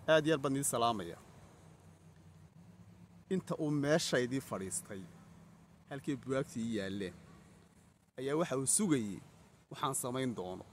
aad iyo aad baan idin salaamaya inta uu meeshaydii fadhiistay halkii buwaagtii ii yaalleen ayaa waxa uu sugayey waxaan samayn doono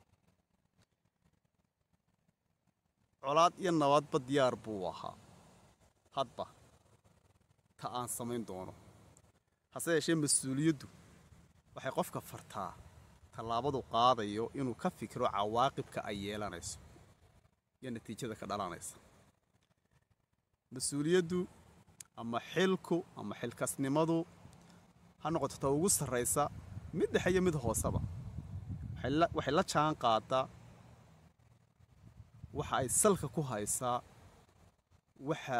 colaad iyo nabadba diyaar buu ahaa hadba ta aan samayn doono hase yeeshee mas-uuliyaddu waxay qofka fartaa tallaabadu qaadayo inuu ka fikiro cawaaqibka ay yeelanayso iyo natiijada ka dhalanaysa mas-uuliyaddu ama xilku ama xilkasnimadu ha noqoto ta ugu sarraysa mid dhexe iyo mid hooseba waxay la jaan qaadaa waxa ay salka ku haysaa waxa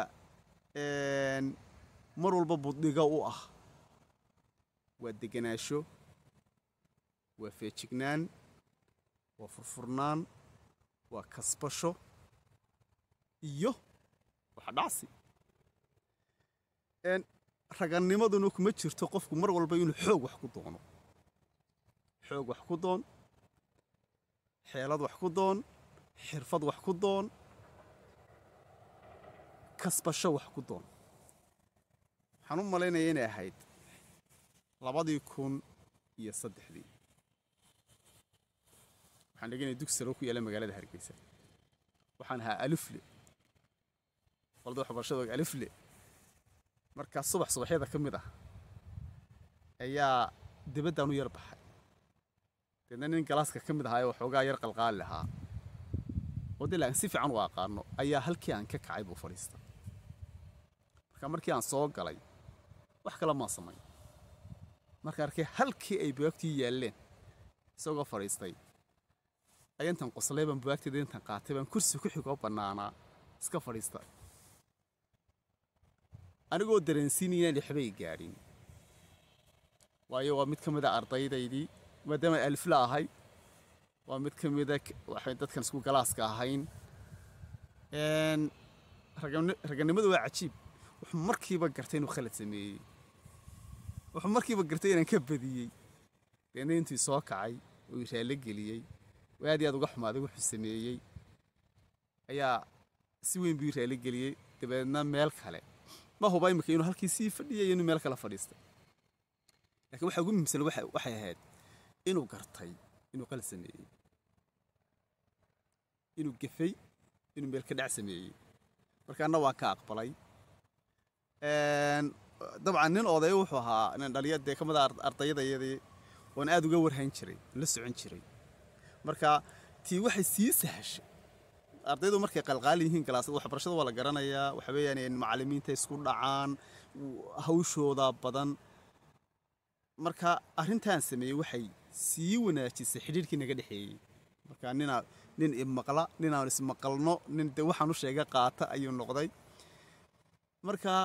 mar walba buddhiga u ah waa deganaansho waa feejignaan waa furfurnaan waa kasbasho iyo waxa dhacsi ragannimaduna kuma jirto qofku mar walba inuu xoog wax ku doono xoog wax ku doon xeelad wax ku doon xirfad wax ku doon kasbasho wax ku doon waxaan u malaynaya inay ahayd labadii kun iyo saddexdii waxaan dheganaya dugsi salo ku yaala magaalada hargeysa waxaan ahaa alifle qolada waxbarashada alifle markaa subax subaxyada ka mid ah ayaa dibaddaan u yar baxay deedna nin galaaska ka mid ahaa ee waxoogaa yar qalqaali lahaa oo dee laakiin si fiican u aqaano ayaa halkii aan ka kacay buu fadhiistay marka markii aan soo galay wax kale maan samayn marka arkay halkii ay buwaagtii yaalleen isagoo fadhiistay ayaa intan qoslay baan buwaagteeda intan qaatay baan kursi ku xigoo bannaanaa iska fadhiistay anigoo dareensiinaya inaan waxbay gaadhin waayo waa mid ka mid a ardaydaydii maadaama alifla ahay waa mid ka mida waxay dadkan isku galaaska ahayn raganimadu waa cajiib wuxuu markiiba gartay inuu khalad sameeyey wuxuu markiiba gartay inaan ka badiyey deedna intuu soo kacay oo ii raallo geliyey oo aad iyo aad uga xumaaday wuxuu sameeyey ayaa si weyn buu ii raallo geliyey dabeedna meel kale ma huba imika inuu halkii sii fadhiyay inuu meel kale fadhiistay lakiin waxa ugu muhiimsan waxay ahayd inuu gartay inuu qalad sameeyey inuu gefay inuu meel ka dhac sameeyey markaana waan ka aqbalay dabcan nin oday wuxuu ahaa nin dhaliya dee ka mid a ardayadayadii oon aad uga warhayn jiray la socon jiray marka tii waxay sii sahashay ardaydu markay qalqaali yihiin galaasada waxbarashada waa la garanayaa waxa weeyaan macallimiinta isku dhacaan hawshooda badan marka arrintaan sameeyey waxay sii wanaajisay xidhiirkii naga dhexeeyey marka ninaa nin imaqla ninaan ismaqalno nin de waxaan u sheega qaata ayuu noqday marka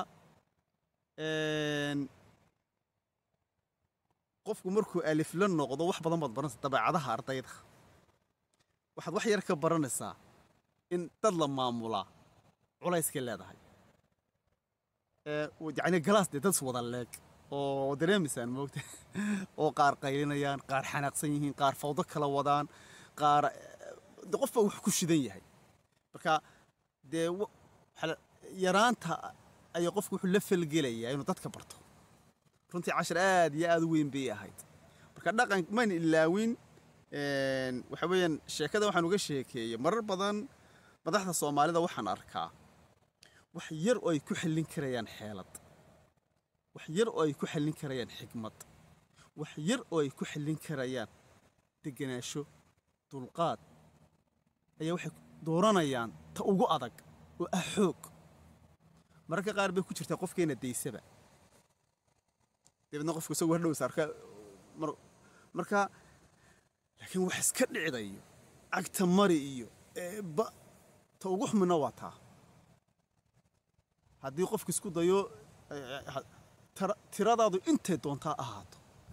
qofku markuu alifla noqdo wax badan baad baranaysa dabeecadaha ardayda waxaad wax yar ka baranaysaa in dad la maamulaa culayskay leedahay yacni galaas dee dad is wada leeg oo dareemaysaan moogta oo qaar qaylinayaan qaar xanaaqsan yihiin qaar fawdo kala wadaan qaar de qof baa wax ku shidan yahay marka dee yaraanta ayaa qofku wuxuu la falgelayaa inuu dadka barto runtii cashar aad iyo aad u weyn bay ahayd marka dhaqan mayna ilaawin waxa weeyaan sheekada waxaan uga sheekeeyey marar badan madaxda soomaalida waxaan arkaa wax yar oo ay ku xallin karayaan xeelad wax yar oo ay ku xallin karayaan xigmad wax yar oo ay ku xallin karayaan deganaansho dulqaad ayaa waxay dooranayaan ta ugu adag oo ah xoog mararka qaar bay ku jirtaa qofkeena daysaba dabeedna qofku isagu hardhow saarka marka laakiin wax iska dhicdayo cagta mari iyo eeba ta ugu xumina waa taa haddii qofku isku dayo tiradaadu intay doontaa ahaato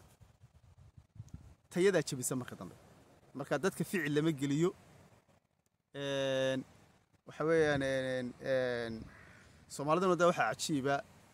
tayadaa jebisa marka dambe marka dadka ficil lama geliyo waxa weeyaan soomaaliduna de waxaa cajiiba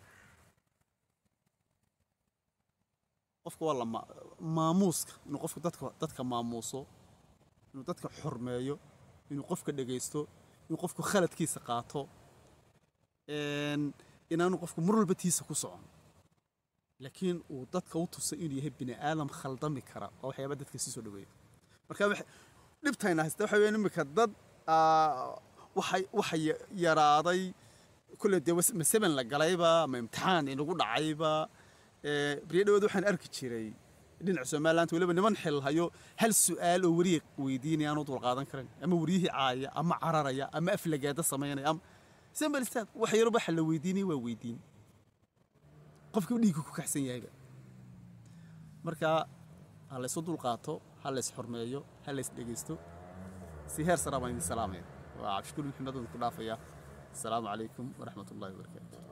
qofka waa la maamuuska inuu qofka dadka dadka maamuuso inuu dadka xormeeyo inuu qofka dhegaysto in qofku khaladkiisa qaato een, inaanu qofku mar walba tiisa ku socon laakiin uu dadka u tusay inuu yahay bini aadam khaldami kara oo waxyaaba dadka si soo dhaweeya marka wax- dhibtayna haysta waxa weeyaan imika dad aa, waxay waxa ya- yaraaday kulle dee was- masaban la galayba ama imtixaan inagu dhacayba ee, beriyo dhawood waxaan arki jiray dhinaca somaliland weliba niman xil hayo hal su'aal oo weriya weydiinaya aanu dulqaadan karin ama weriyihii caaya ama cararaya ama aflagaada samaynaya ama sambal istaad wax yaroba waxa la weydiinaya waa weydiin qofkii dhiigga ku kaxsan yahayba marka ha laysu dulqaato ha lays xurmeeyo ha lays dhegaysto si heer sara baan idin salaamaya waa cabdishukuur maxamed oo ku dhaafaya asalaamu calaykum waraxmat ullahi wabarakaatu